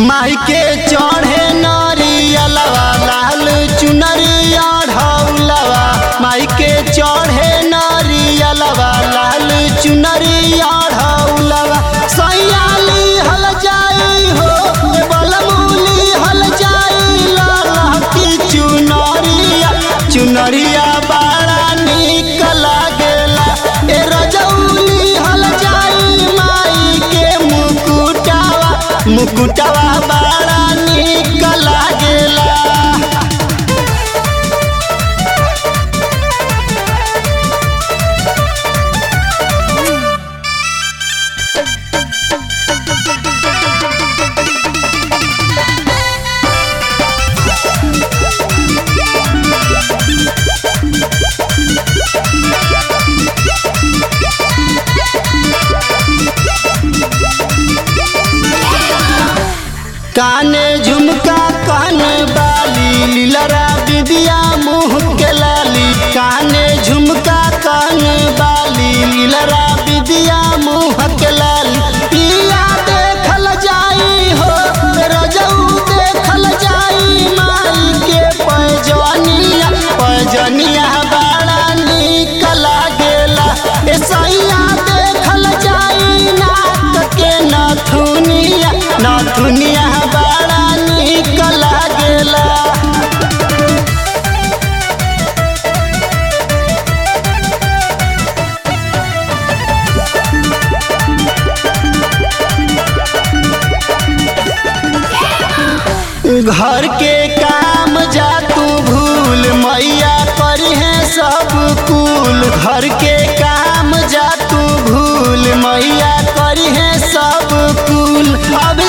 माई के चढ़े नरियलवा लाल चुनरिया ढौलवा माई के चढ़े नरियलवा लाल चुनरिया ढौलवा सैयाली हल जाई हो बलमूली हल जाई लाला की चुनरिया चुनरिया बड़ा निक लागेला ए रजौली हल जाई माई के मुकुटावा मुकुटावा बड़ा निक लागेला काने झुमका कान बाली लीलरा बिदिया मुँह के लाली काने झुमका कान बाली लीलरा बिदिया मुँह के लाली पिया देखल जाई हो रजऊ देखल जाई माई के पैजनिया पैजनिया बड़ा निक लागेला ए सैया देखल जाई नाक के नथुनिया नथुनिया बड़ा निक लागेला घर के काम जा तू भूल मैया पर है सब कुल घर के काम जा तू भूल मैया कर है सब कुल अब